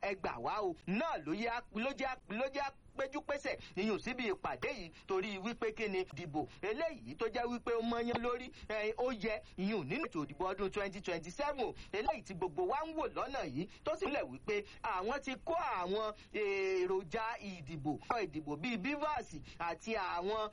ẹgbà wá o náà ló jẹ́ péjú pésẹ̀ ìyún síbi ìpàdé yìí torí wípé kí ni dìbò eléyìí tó jẹ́ wípé ó mọyán lórí ó yẹ ìyún nínú ètò ìdìbò ọdún twenty twenty seven eléyìí tí gbogbo wa ń wò lọ́nà yìí tó sì lẹ̀ wípé àwọn ti kó àwọn èròjà ìdìbò ìdìbò bíi bivas àti àwọn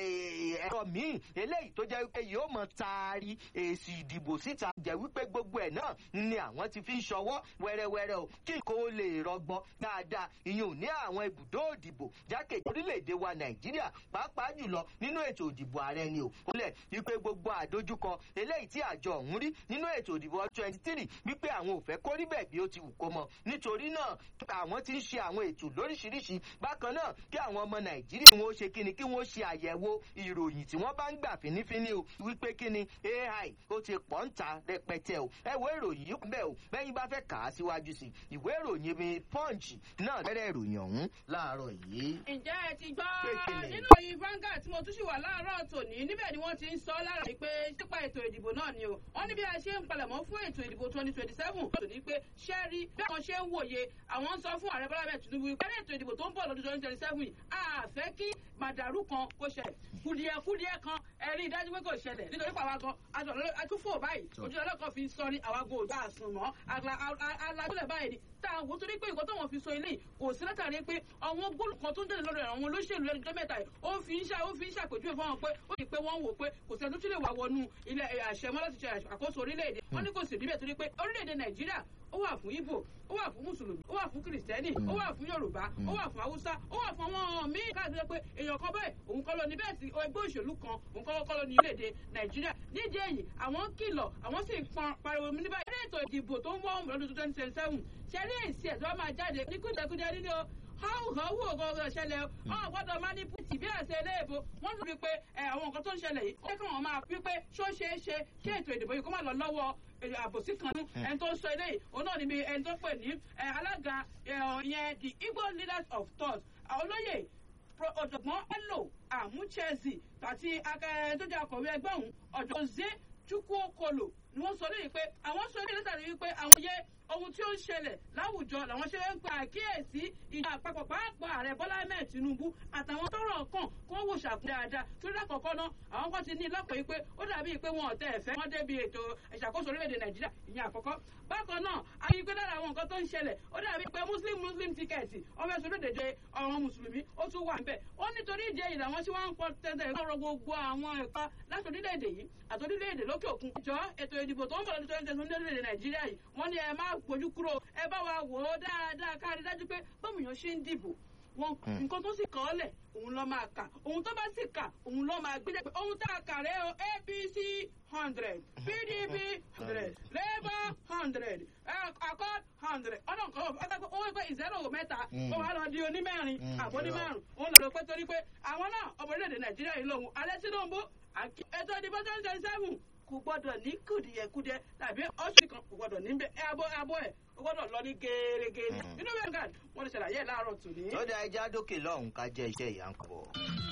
ẹ̀rọ míì eléyìí tó jẹ́ wípé yóò mọ taari èsì ìdìbò síta jẹ́ wípé gbogbo ẹ̀ náà ni àwọn ti fi ń ṣọwọ́ wẹ́rẹ́wẹ́rẹ́ o kí kò lè rọgbọ dáadáa ìyún ní àwọn ibùdó òdì ìdìbò jákèjì orílẹ̀-èdè wa nàìjíríà pàápàá jùlọ nínú ètò ìdìbò ààrẹ ni ò kólẹ̀ wípé gbogbo àdójúkọ eléyìí tí àjọ ọ̀hún rí nínú ètò ìdìbò twenty three wípé àwọn ò fẹ́ kó rí bẹ́ẹ̀ bí ó ti wù kó mọ nítorí náà àwọn ti ń ṣe àwọn ètò lóríṣiríṣi bákan náà kí àwọn ọmọ nàìjíríà wọn ó ṣe kíni kí wọ́n ṣe àyẹ̀wò ìròyìn tí wọ́n bá ń gbà fínífíní o wípé kíni ai ó ti pọ̀ ń ta rẹpẹtẹ o ẹ wo ìròyìn yìí bẹ́ẹ̀ o bẹ́yìn bá fẹ́ kà á síwájú sí ìwé ìròyìn mi punch náà bẹ̀rẹ̀ ìròyìn ọ̀hún láàárọ̀ yìí ǹjẹ́ ẹ ti gbọ́ Pékinì. nínú ìròyìn Vanguard tí mo tún ṣì wà láàárọ̀ tòní níbẹ̀ ni wọ́n ti ń sọ lára pé nípa ètò ìdìbò náà ni o wọ́n ní bí a ṣe ń palẹ̀mọ́ fún ètò ìdìbò twenty twenty seven tòní pé ṣẹ́ẹ́rí bí àwọn ṣe ń wòye àwọn ń sọ fún ààrẹ Bọ́lá bẹ́ẹ̀ Tinubu pé ètò ìdìbò tó ń bọ̀ lọ́dún twenty twenty seven yìí a fẹ́ kí màdàrú kan kó ṣẹlẹ̀ kùdìẹ̀kùdìẹ̀ kan ẹ rí i dájú pé kò ṣẹlẹ̀ nítorí pé àwa gan aṣọ àtúfò báyìí ojú ọlọ́kọ̀ fi sọ ní àwa gan òjò àsùnmọ́ alájúlẹ̀ báyìí ni tá a wò torí pé nǹkan tó wọn fi sọ eléyìí kò sí látàrí pé àwọn góòlù kan tó ń jáde lọ́dọ̀ àwọn olóṣèlú lẹ́nu tó mẹ́ta yìí ó fi ń ṣá ó fi ń ṣàpèjúwe fún wọn pé ó di pé wọ́n wò pé kò sẹ́ni tó tún lè wà wọnú ilẹ̀ àṣẹ mọ́ láti ṣe àkóso orílẹ̀-èdè wọ́n ní kò sì níbẹ̀ torí pé orílẹ̀-èdè Nàìjíríà ó wà fún Ìgbò ó wà fún mùsùlùmí ó wà fún kìrìsìtẹ́nì ó wà fún Yorùbá ó wà fún Haúsá ó wà fún àwọn míì káàkiri pé èèyàn kan bẹ́ẹ̀ òun kọ́ ló ní bẹ́ẹ̀ sí ẹgbẹ́ òṣèlú kan òun kọ́ kọ́ ló ní orílẹ̀-èdè Nàìjíríà nídìí èyí àwọn kìlọ̀ àwọn sì ń pọn pariwo ní báyìí eré ètò ìdìbò tó ń wọ́n lọ́dún twenty twenty seven ṣẹ́rí èsì ẹ̀ tó wá máa jáde ní kúndẹ̀kúndẹ̀ nínú háwùháwù ọgọgọ ṣẹlẹ̀ ọ gbọ́dọ̀ máa ní pùtì bí àṣẹ eléèbó wọ́n tún fi pé àwọn nǹkan tó ń ṣẹlẹ̀ yìí ó kí wọ́n máa fi pé ṣó ṣeé ṣe kí ètò ìdìbò yìí kó má lọ lọ́wọ́ àbòsí kan nú ẹni tó ń sọ eléyìí òun náà níbi ẹni tó pè ní alága yẹn the Igbo leaders of thought olóyè ọ̀jọ̀gbọ́n Bello Amuchezi àti akẹ́yẹ tó jẹ́ akọ̀wé ẹgbẹ́ òun ọ̀jọ̀zé Chukwuokolo ni wọ́n sọ lóyìn pé àwọn sọ ní látàrí wípé àwọn yẹ ohun tí ó ń ṣẹlẹ̀ láwùjọ làwọn ṣe ń pa àkíyèsí ìjọ àpapọ̀ pàápàá ààrẹ Bọ́lá Ahmed Tinubu àtàwọn tọ́rọ̀ kàn kó wò ṣàkóso dáadáa torí lákọ̀ọ́kọ́ náà àwọn kan ti ní lọ́pọ̀ yìí pé ó dàbí pé wọn ò tẹ̀ ẹ̀fẹ́ wọn débi ètò ìṣàkóso orílẹ̀-èdè Nàìjíríà ìyẹn àkọ́kọ́ bákan náà àyè pé lára àwọn nǹkan tó ń ṣẹlẹ̀ ó dàbí pé muslim muslim tíkẹ́ẹ̀tì ọmọ ẹ̀sùn lódèdè ọ̀ràn mùsùlùmí ó tún wà níbẹ̀ ó nítorí ìdí èyí làwọn tí wọ́n ń pọ̀ tẹ́tẹ́ lọ́rọ̀ gbogbo àwọn ẹ̀ka láti orílẹ̀-èdè yìí àti orílẹ̀-èdè lókè òkun ìjọ ètò ìdìbò tó ń bọ̀ lọ́dún twenty twenty ní orílẹ̀-èdè Nàìjíríà yìí wọ́n ní ẹ má gbójú kúrò ẹ bá wa wò ó dáadáa kárí dájú pé bọ́mùyàn ṣe ń dìbò wọn nǹkan tó sì kọ́ ọ́ lẹ̀ òun ló máa kà òun tó bá sì kà òun ló máa gbé jẹ́ pé ohun tá a kà rẹ́ o APC hundred PDP hundred Labour hundred Accord hundred ọ̀nà nǹkan ọ̀pọ̀ ọ̀pọ̀ owó pé ìzẹ́rò mẹ́ta ó wà lọ di onímẹ́rin àbọ̀ onímẹ́rin òun lọ pé torí pé àwọn náà ọmọ orílẹ̀-èdè Nàìjíríà yìí lòun alẹ́ Tinubu ètò ìdìbò twenty twenty seven kò gbọ́dọ̀ ní kùdìẹ̀kudẹ tàbí ọ̀sìn kan kò gbọ́dọ̀ níbẹ̀ abọ́ abọ́ ẹ̀ kò gbọ́dọ̀ lọ ní gẹ́gẹ́ nínú bẹ́ẹ̀ gàd wọ́n ti ṣàlàyé ẹ̀ láàárọ̀ tòní. ó dá ẹja dókè lọ́hùn ká jẹ́ iṣẹ́ ìyá ń pọ̀.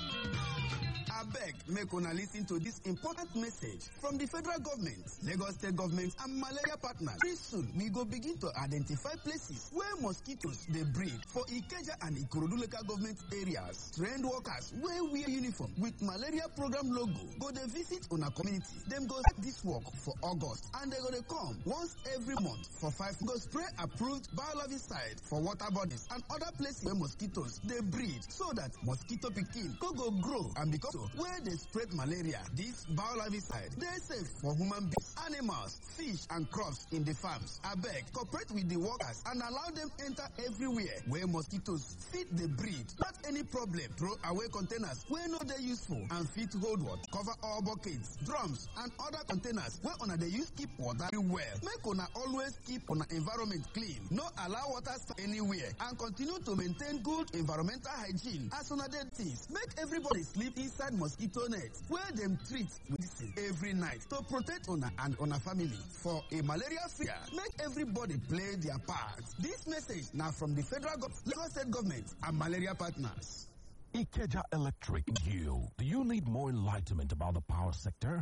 abeg make una lis ten to dis important message from di federal government lagos state government and malaria partners very soon we go begin to identify places where mosquitoes dey breed for ikeja and ikorodu local government areas trained workers wey wear uniform with malaria program logo go dey visit una community dem go start dis work for august and dem go dey come once every month for five go spray approved biologisticide for water bodies and other places wey mosquitoes dey breed so dat mosquito pikin no go grow and become so wey dey spread malaria dis biologisticide dey safe for human beings animals fish and crops in di farms abeg cooperate with di workers and allow dem enter everywhere wey mosquitoes fit dey breed not any problem throw away containers wey no dey useful and fit hold water cover all buckets drums and other containers wey una dey use keep water well make una always keep una environment clean no allow water stand anywhere and continue to maintain good environmental hygiene as una dey things make everybody sleep inside mosquito net wey dem treat with medicine every night to protect una and una family for a malaria fear make everybody play their part dis message na from di federal government lagos state government and malaria partners. Ikeja Electric. You. Do you need more enlightenment about the power sector?